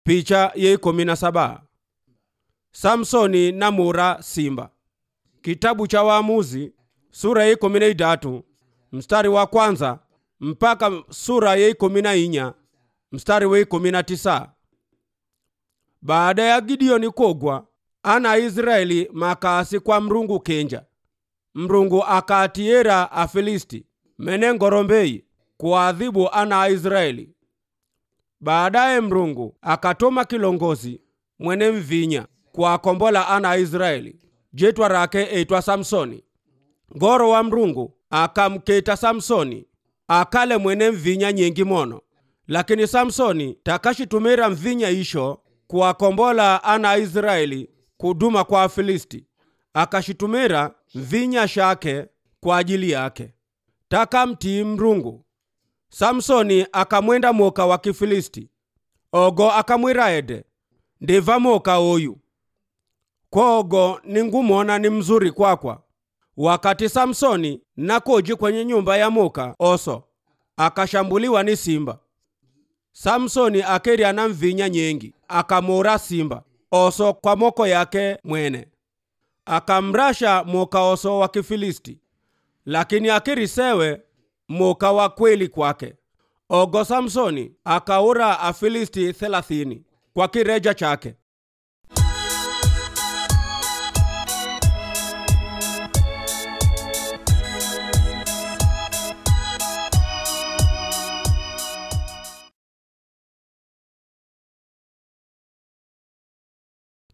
picha ye ikumi na saba samsoni namura simba kitabu cha waamuzi sura ya ikumi na idatu mstari wa kwanza mpaka sura ya ikumi na inya mstari wa ikumi na tisa baada ya gideoni kogwa ana israeli makaasi kwa mrungu kenja mrungu akaatiera afilisti mene ngorombei kuadhibu ana a israeli baadaye mrungu akatoma kilongozi mwene mvinya kuakombola ana a israeli jitwa rake eitwa samsoni ngoro wa mrungu akamketa samsoni akale mwene mvinya nyengi mono lakini samsoni takashitumira mvinya isho kuwakombola ana a israeli kuduma kwa afilisti akashitumira mvinya shake kwa ajili yake takamtii mrungu samsoni akamwenda moka wa kifilisti ogo akamwira ede ndiva moka oyu kwogo ningumona ni mzuri kwakwa wakati samsoni nakoji kwenye nyumba ya moka oso akashambuliwa ni simba samsoni akerya na mvinya nyengi akamora simba oso kwa moko yake mwene akamrasha moka oso wa kifilisti lakini akirisewe moka wa kweli kwake ogo samsoni akaura afilisti thelathini kwa kireja chake